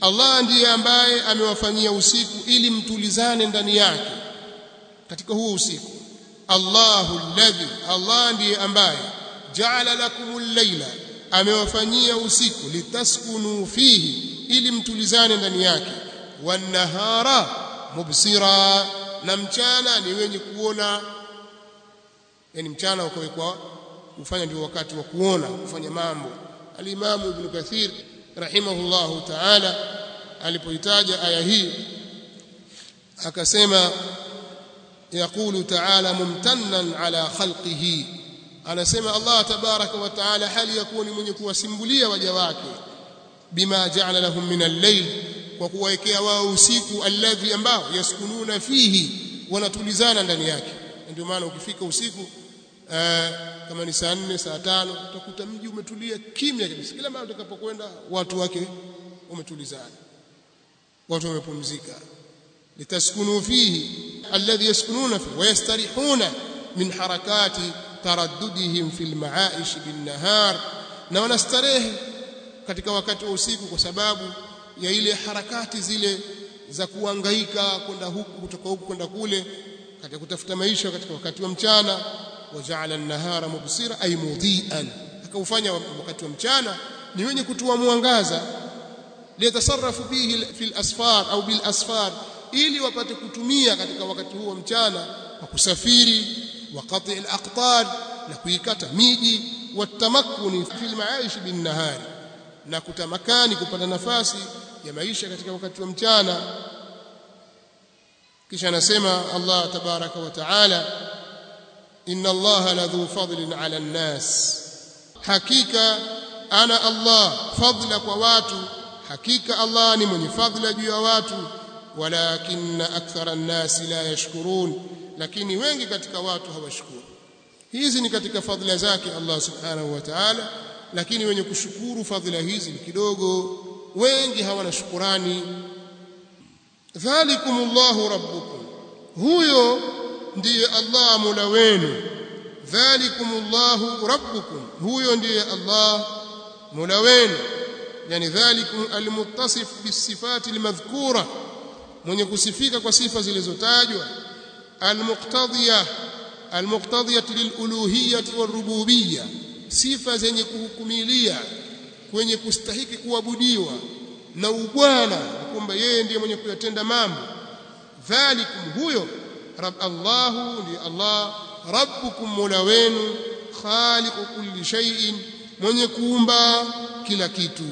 Allah ndiye ambaye amewafanyia usiku ili mtulizane ndani yake katika huo usiku Allahu alladhi Allah ndiye ambaye ja'ala lakumul layla amewafanyia usiku litaskunu fihi ili mtulizane ndani yake wan-nahara mubsira na mchana ni wenye kuona yani mchana ukawekwa kufanya ndio wakati wa kuona kufanya mambo al-Imam Ibn Kathir rahimahullahu ta'ala alipoitaja aya hii akasema يقول تعالى ممتنا على خلقه anasema Allah tabaraka wa taala hali yakuni mwenye kuwasimbulia waja wake bima ja'ala lahum min al-layl kwa kuwawekea wao usiku alladhi ambao yaskununa fihi wanatulizana ndani yake ndio maana ukifika usiku kama ni saa 4 saa 5 utakuta mji umetulia kimya kabisa kila mara utakapokwenda watu wake umetulizana watu wamepumzika litaskunu fihi alladhi yaskununa fihi wayastarihuna min harakati taraddudihim fil maaish bin nahar na wanastarehe katika wakati wa usiku kwa sababu ya ile harakati zile za kuangaika kwenda huku kutoka huku kwenda kule katika kutafuta maisha katika wakati wa mchana waja'ala an-nahara mubsira ay mudhi'an akaufanya wakati wa mchana ni wenye kutoa mwangaza liyatasarrafu bihi fil asfar au bil asfar ili wapate kutumia katika wakati huo mchana kwa kusafiri wa qati' al-aqtar na kuikata miji watamakkuni fil maaish bin nahari na kutamakani kupata nafasi ya maisha katika wakati wa mchana kisha anasema Allah tabaraka wa taala inna Allah ladhu fadlin ala an-nas hakika ana Allah fadla kwa watu hakika Allah ni mwenye fadla juu ya watu walakinna akthara an-nas la yashkurun lakini wengi katika watu hawashukuru hizi ni katika fadhila zake Allah subhanahu wa ta'ala lakini wenye kushukuru fadhila hizi ni kidogo wengi hawana shukurani dhalikumullahu rabbukum huyo ndiye Allah mola wenu dhalikumullahu rabbukum huyo ndiye Allah mola wenu yani dhalikum almuttasif bisifati almadhkura mwenye kusifika kwa sifa zilizotajwa almuqtadiyah almuqtadiyah liluluhiyyah warububiyyah sifa zenye kuhukumilia kwenye kustahiki kuabudiwa na ubwana kwamba yeye ndiye mwenye kuyatenda mambo dhalikum huyo rab Allahu ndi Allah rabbukum mola wenu khaliqu kulli shay'in mwenye kuumba kila kitu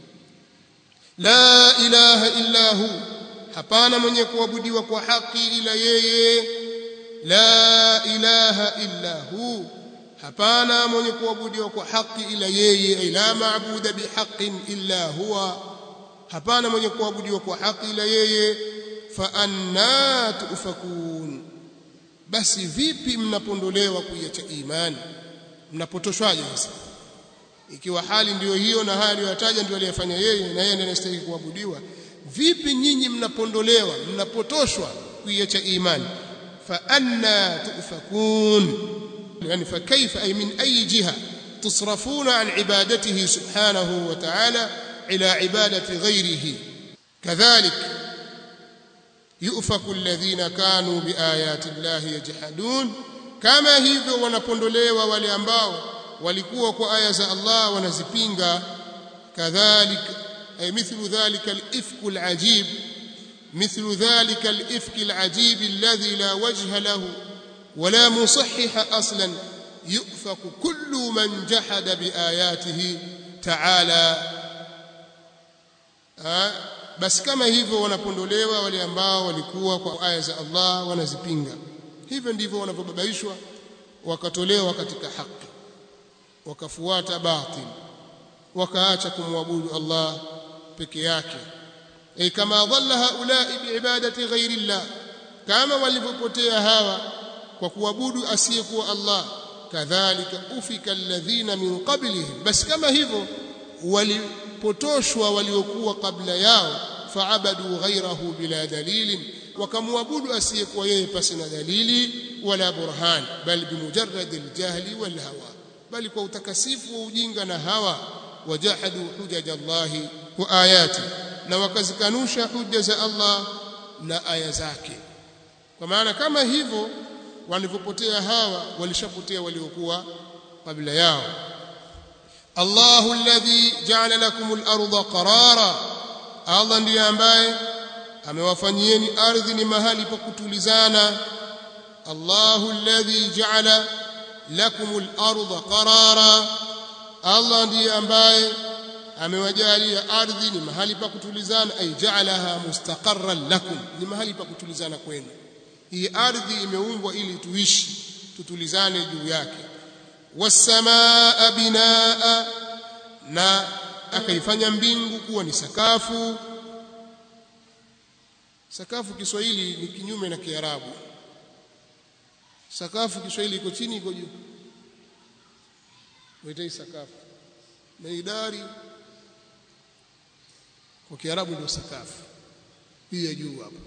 la ilaha illa hu hapana mwenye kuabudiwa kwa haki ila yeye la ilaha illa hu hapana mwenye kuabudiwa kwa haki ila yeye la maabuda bihaqqin illa huwa hapana mwenye kuabudiwa kwa haki ila yeye fa anna tufakun basi vipi mnapondolewa kuiacha imani mnapotoshwaje sasa ikiwa hali ndiyo hiyo na hali aliyotaja ndio aliyefanya yeye na yeye ndiye anastahili kuabudiwa vipi nyinyi mnapondolewa mnapotoshwa kuiacha imani fa anna tufakun يعني فكيف أي من أي جهة تصرفون عن عبادته سبحانه وتعالى إلى عبادة غيره كذلك يؤفك الذين كانوا بآيات الله يجحدون كما hivyo wanapondolewa wale ambao walikuwa kwa aya za Allah wanazipinga kadhalik ay mithlu dhalika al-ifk al-ajib mithlu dhalika al-ifk al-ajib alladhi la wajha lahu ولا مصحح اصلا يؤفك كل من جحد باياته تعالى basi kama hivyo wanapondolewa wale ambao walikuwa kwa aya za Allah wanazipinga hivyo ndivyo wanavyobabaishwa wakatolewa katika haki wakafuata batil wakaacha kumwabudu Allah peke yake ay kama dhalla haula'i biibadati ghairi Allah kama walivyopotea hawa kwa kuabudu asiyekuwa Allah kadhalika ufika alladhina min qablihim basi kama hivyo walipotoshwa waliokuwa kabla yao faabadu ghairahu bila dalilin wakamwabudu asiyekuwa yeye pasi na dalili wala burhan bal bimujarrad aljahli wal hawa bali kwa utakasifu wa ujinga na hawa wajahadu hujaj Allah wa ayati na wakazikanusha hujja za Allah na aya zake kwa maana kama hivyo walivyopotea hawa walishapotea waliokuwa kabla yao Allahu alladhi ja'ala lakum al-ardha qarara Allah ndiye ambaye amewafanyieni ardhi ni mahali pa kutulizana Allahu alladhi ja'ala lakum al-ardha qarara Allah ndiye ambaye amewajalia ardhi ni mahali pa kutulizana ay ja'alaha mustaqarran lakum ni mahali pa kutulizana kwenu hii ardhi imeumbwa ili tuishi tutulizane juu yake wasamaa binaa na akaifanya mbingu kuwa ni sakafu sakafu Kiswahili ni kinyume na Kiarabu sakafu Kiswahili iko chini iko juu waitai sakafu na idari kwa Kiarabu ndio sakafu hii ya juu hapo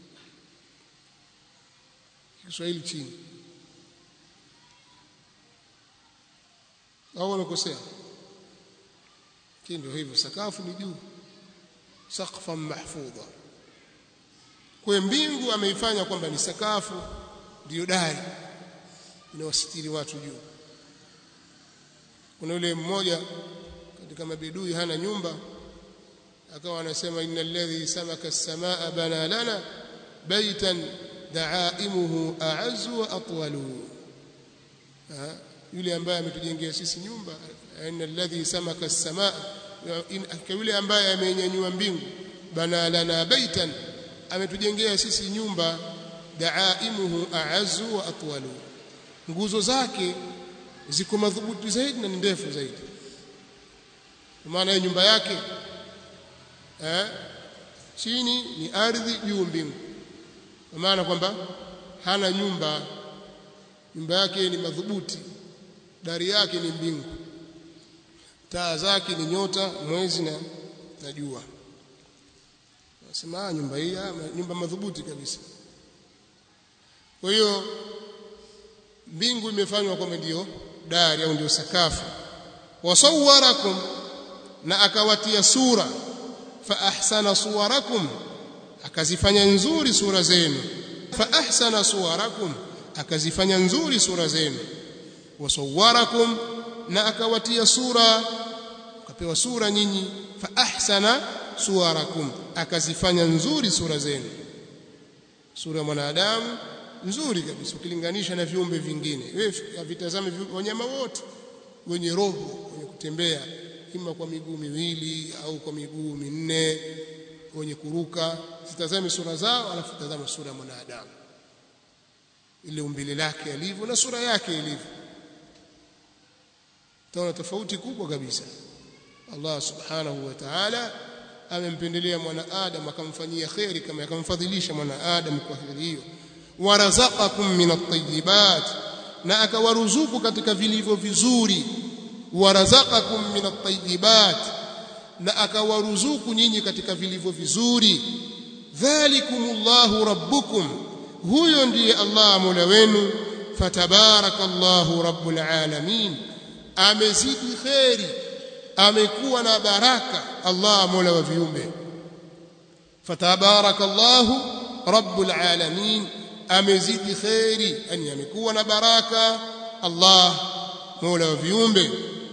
Kiswahili chini au wamekosea ndio hivyo sakafu ni juu saqfan mahfudha kwa mbingu ameifanya kwamba ni sakafu ndio dari inawasitiri watu juu kuna yule mmoja katika mabidui hana nyumba akawa anasema innal ladhi samaka as-samaa bana lana baitan daaimuhu a'azzu wa atwalu yule ambaye ametujengea sisi nyumba innal ladhi samaka as-samaa yule ambaye amenyanyua mbingu bana lana baitan ametujengea sisi nyumba daaimuhu a'azzu wa atwalu nguzo zake ziko madhubuti zaidi na ndefu zaidi kwa maana nyumba yake eh chini ni ardhi juu mbingu kwa maana kwamba hana nyumba nyumba yake ni madhubuti dari yake ni mbingu taa zake ni nyota mwezi na, na jua nasema nyumba hii nyumba madhubuti kabisa kwa hiyo mbingu imefanywa kama ndio dari au ndio sakafu wasawwarakum na akawatia sura fa ahsana suwarakum akazifanya nzuri sura zenu fa ahsana suwarakum akazifanya nzuri sura zenu wasawwarakum na akawatia sura akapewa sura nyinyi fa ahsana suwarakum akazifanya nzuri sura zenu sura ya mwanadamu nzuri kabisa ukilinganisha na viumbe vingine wewe vitazame wanyama wote wenye roho wenye kutembea ima kwa miguu miwili au kwa miguu minne wenye kuruka zitazame sura zao alafu tazame sura ya mwanadamu ile umbile lake alivyo na sura yake ilivyo taona tofauti kubwa kabisa Allah subhanahu wa ta'ala amempendelea mwanadamu akamfanyia khairi kama akamfadhilisha mwanadamu kwa hili hiyo warazaqakum min at-tayyibat na akawaruzuku katika vilivyo vizuri warazaqakum min at-tayyibat na akawaruzuku nyinyi katika vilivyo vizuri dhalikumullahu rabbukum huyo ndiye Allah mola wenu fatabarakallahu rabbul alamin amezidi khairi amekuwa na baraka Allah mola wa viumbe fatabarakallahu rabbul alamin amezidi khairi yani amekuwa na baraka Allah mola wa viumbe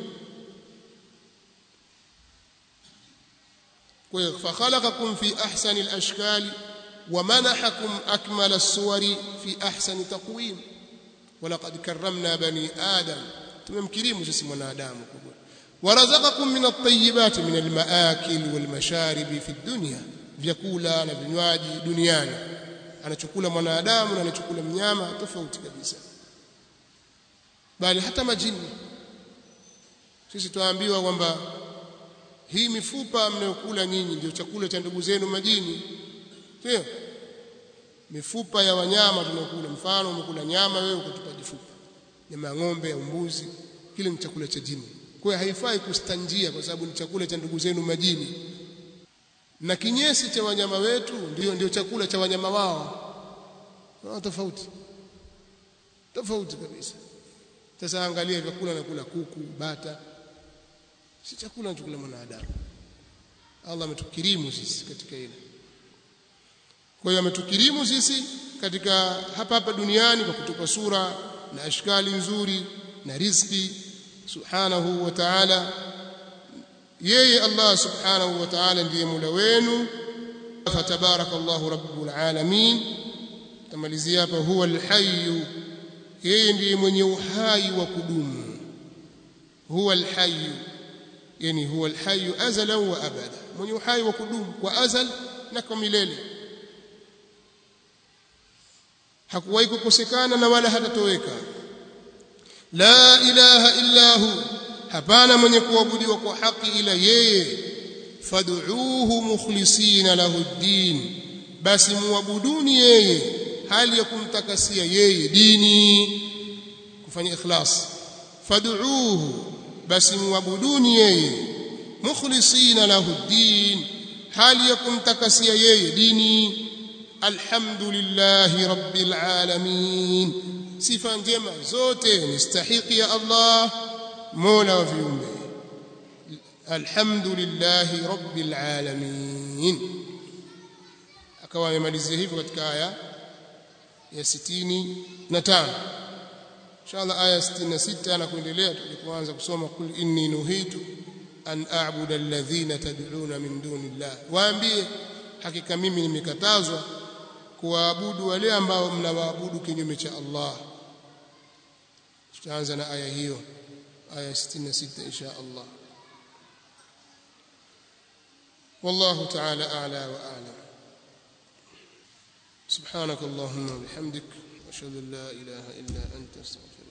فخلقكم في أحسن الأشكال ومنحكم أكمل الصور في أحسن تقويم ولقد كرمنا بني آدم تمكريم جسم ونادام ورزقكم من الطيبات من المآكل والمشارب في الدنيا vyakula na vinywaji duniani anachukula mwanadamu na anachukula mnyama tofauti kabisa bali hata majini sisi tuambiwa kwamba hii mifupa mnayokula nyinyi ndio chakula cha ndugu zenu majini sio mifupa ya wanyama tunakula mfano umekula nyama wewe ukatupa jifupa nyama ya ng'ombe ya mbuzi kile ni chakula cha jini kwa hiyo haifai kustanjia kwa sababu ni chakula cha ndugu zenu majini na kinyesi cha wanyama wetu ndio ndio chakula cha wanyama wao no, tofauti tofauti kabisa sasa angalia vyakula nakula kuku bata si chakula anachokula mwanadamu Allah ametukirimu sisi katika ile kwa hiyo ametukirimu sisi katika hapa hapa duniani kwa kutupa sura na ashkali nzuri na riziki subhanahu wa ta'ala yeye Allah subhanahu wa ta'ala ndiye Mola wenu fatabarakallahu rabbul alamin tamalizia hapa huwa alhayy yeye ndiye mwenye uhai wa kudumu huwa alhayy yani huwa alhayy azala wa abada mwenye uhai wa kudumu kwa azal na kwa milele hakuwahi kukosekana na wala hatatoweka la ilaha illa hu hapana mwenye kuabudiwa kwa haki ila yeye fad'uuhu mukhlisina lahu ddin basi muabuduni yeye hali ya kumtakasia yeye dini kufanya ikhlas fad'uuhu basi muabuduni yeye mukhlisina lahu ddin hali ya kumtakasia yeye dini alhamdulillahi rabbil alamin sifa njema zote ni stahiki ya Allah mola wa viumbe alhamdulillahi rabbil alamin akawa amemalizia hivyo katika aya ya 65 inshallah aya 66 na kuendelea tulipoanza kusoma kul inni nuhitu an a'budu alladhina tad'una min dunillah waambie hakika mimi nimekatazwa kuwaabudu wale ambao mnawaabudu kinyume cha Allah tutaanza na aya hiyo aya 66 insha Allah والله تعالى أعلى وأعلم سبحانك اللهم وبحمدك أشهد أن لا إله إلا أنت أستغفرك